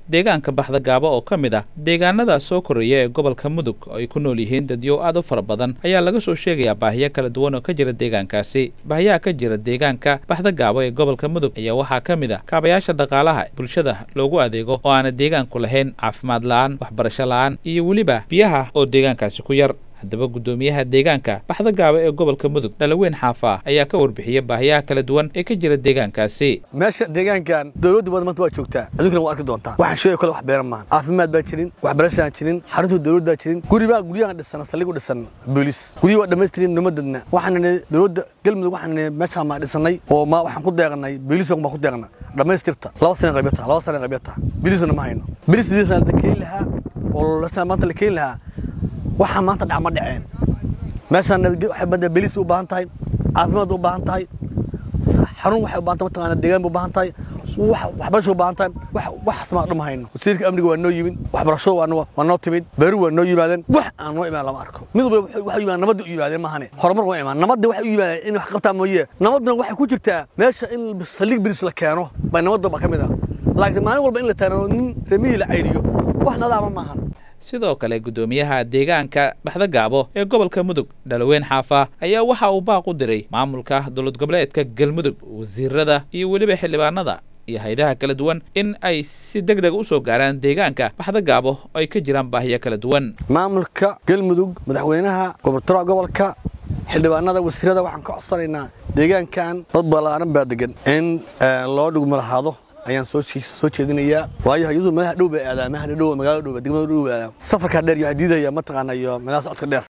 deegaanka baxda gaabo oo ka mid ah deegaanada soo korreeya ee gobolka mudug oo ay ku nool yihiin dadyo aad u fara badan ayaa laga soo sheegayaa baahiyo kala duwan oo ka jira deegaankaasi baahiyaha ka jira deegaanka baxda gaabo ee gobolka mudug ayaa waxaa ka mid ah kaabayaasha dhaqaalaha bulshada loogu adeego oo aana deegaanku lahayn caafimaad la-aan waxbarasho la-aan iyo weliba biyaha oo deegaankaasi ku yar haddaba guddoomiyaha deegaanka baxda gaabo ee gobolka mudug dhalaweyn xaafa ayaa ka warbixiyey baahiyaha kala duwan ee ka jira deegaankaasi meesha deegaankan dowladda badan maanta waa joogtaa adunkana waa arki doontaa waxaan sheego kale wax beeran maahan caafimaad baa jirin waxbarashaan jirin xarunta dowladdaa jirin guribaa guryahan dhisan saldhig u dhisan booliis guryihi waa dhammaystirin nimadadna waxaan nidhi dowladda galmudug waxaan nidhi meeshaan maa dhisanay oo ma waxaan ku deeqnay booliis baan ku deeqna dhammaystirta laba sana qabyata laba sana qabyata booliisna ma hayno booliis sidiisana la keeni lahaa oo maanta la keeni lahaa waxaa maanta dhac ma dhaceen meeshaan bada beliis u baahan tahay caafimaad u baahan tahay xarun waxay u baahantay mataqaana deegaan u baahan tahay waxbarasho u baahan tahay wax asmaa dhuma hayno wasiirka amniga waa noo yimid waxbarashada waa noo timid beeru waa noo yimaadeen wax aan noo imaan lama arko mid walba waxay yimaadeen nabadda u yimaadeen maahane horumar waa imaan nabadda waxay u yimaadeen in wax qabtaa mooye nabadduna waxay ku jirtaa meesha in saldhig bilis la keeno bay nabadda ba ka mid ah laakiin maalin walba in la taano nin remihii la cayriyo wax nadaama maahan sidoo kale guddoomiyaha deegaanka baxda gaabo ee gobolka mudug dhalaweyn xaafa ayaa waxa uu baaq u diray maamulka dowlad goboleedka galmudug wasiirada iyo weliba xildhibaanada iyo haydaha kala duwan in ay si deg deg u soo gaaraan deegaanka baxda gaabo oo ay ka jiraan baahiyo kala duwan maamulka galmudug madaxweynaha gobortooraha gobolka xildhibaanada wasiirada waxaan ka codsanaynaa deegaankan dad ballaaran baa degan in loo dhugmo lahaado ayaan soo soo jeedinayaa waayo iyadu meelaha dhow bay aadaan meelaha dhow magaalada dhow degmada dhow aadaan safarka dheer iyo hadiidaya mataqaana iyo meelaha socodka dheer